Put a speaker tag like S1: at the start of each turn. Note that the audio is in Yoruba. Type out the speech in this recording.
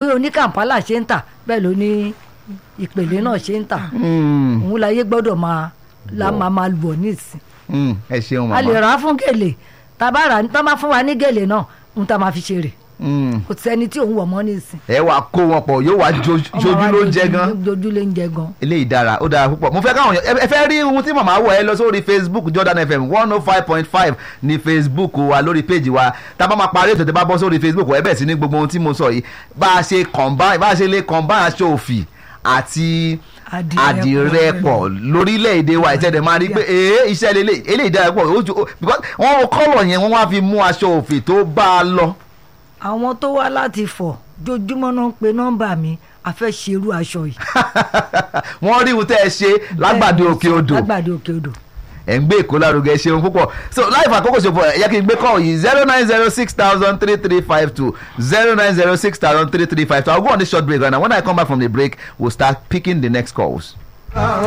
S1: oní Kampala ṣe ń tà bẹ́ẹ̀ ló ní ìpele náà ṣe ń tà
S2: Mm,
S1: òun láyé gbọ́dọ̀ máa la máa máa lù ọ́ nísìn
S2: mm, ẹ ṣeun
S1: a lè
S2: màmá
S1: rà á fún gèlè tá a bá rà á tá a máa fún wa ní gèlè náà ohun tá a máa fi ṣe rè
S2: Mm,
S1: kò sẹ́ni tí òun wọ̀ mọ́ nísìn
S2: ẹ wàá kó wọn pọ̀ yóò wá jo-
S1: Ọmọ
S2: jojú
S1: wa
S2: ló ń
S1: jojú-
S2: jẹ gan
S1: jojú ló ń jẹ gan
S2: eléyìí dára ó dára púpọ̀ mo fẹ́ káwọn èèyàn ẹ fẹ́ rí ohun tí màmá wọ̀ ẹ lọ sórí facebook jordan fm one oh five point five ní facebook wa lórí péjì wa tá a bá máa parí ètò tí a bá bọ́ sórí facebook ẹ bẹ̀ sí ní gbogbo ohun tí mo sọ yìí bá a ṣe combine bá a ṣe lè combine aṣọ òfì àti
S1: Àdìrẹ
S2: àdìrẹ
S1: pọ̀.
S2: pọ̀ lórílẹ̀‐èdè wa ìtẹ̀dẹ̀ máa rí pé ee iṣẹ́ lélẹ̀ eléyìí dára pọ̀ ó ju- ó- because wọ́n wo kọ́lọ̀ yẹn wọ́n wá fi mú aṣọ òfì tó bá a lọ
S1: àwọn tó wá láti fọ̀ jojúmọ́ náà ń pe nọ́mbà mi a fẹ́ ṣerú aṣọ yìí
S2: wọ́n rí ohun tẹ́ ẹ ṣe lágbàdo òkè odò
S1: lágbàdo òkè odò
S2: ẹ̀ ń gbé èkó lárugẹ ṣeun púpọ̀ so láì fàkókò ṣòfò ẹ̀ yẹ kí n gbé kọ́ yìí zero nine zero six thousand three three five two zero nine zero six thousand three three five two I will go on this short break right now when I come back from the break we will start picking the next calls.